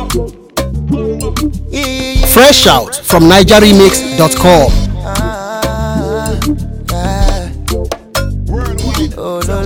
Yeah, yeah, yeah. Fresh out from NigerRemix.com. Ah, yeah. Oh, no,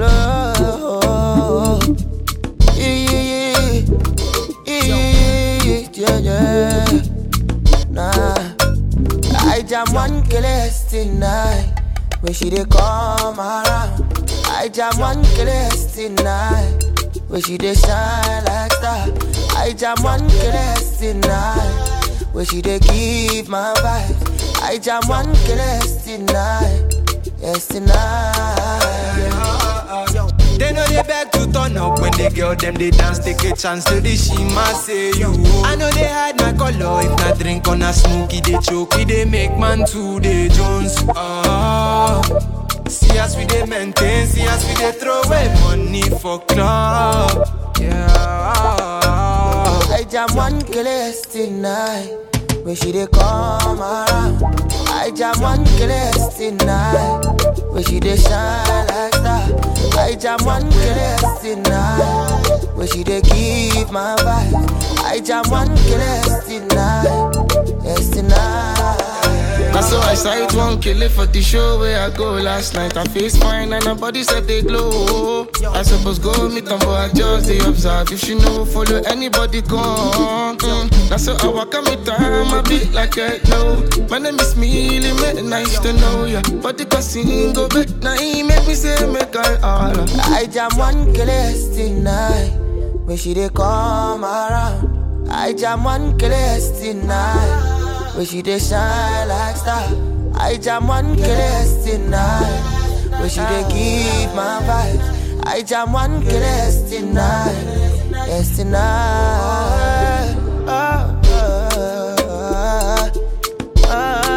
no. Yeah, yeah, yeah. Yeah, yeah, yeah. Nah. I jam one killers tonight. When she dey come around. I jam one killers tonight. When she dey shine like star. I jam one killers tonight. When she dey give my vibes. I jam one killers tonight. Yes, tonight. They know they beg to turn up when they girl them they dance, take a chance to the shima say you. I know they hide my color, if not drink on a smoky, they choke, they make man to the Jones. Ah, see us we they maintain, see us we they throw away money for club. Yeah. I jam one killers tonight. When she dey come around. I jam one killers tonight. When she dey shine like star. I jam one killers tonight. When she dey give my vibe. I jam one killers tonight. Yes tonight. That's so I sight one kill it for the show where I go last night. I face fine and her body said they glow. I suppose go meet them, but I just they observe. If she know, follow anybody come. Mm. That's so I walk on me time, I beat like I know. My name is Millie, make nice to know ya. But the casino go back, now he make me say make I holler. I jam one killers tonight. When she dey come around. I jam one killers tonight. When she dey shine like star. I jam one killers tonight. When she dey give my vibes. I jam one killers tonight. Yes tonight. Oh, oh, oh, oh,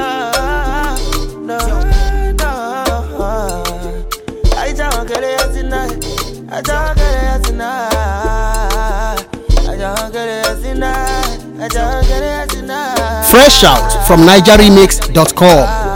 oh, no, no. I just want to get it tonight. I just want to get it tonight. I just want to get it tonight. I just want to get it tonight. Fresh out from NigerRemix.com.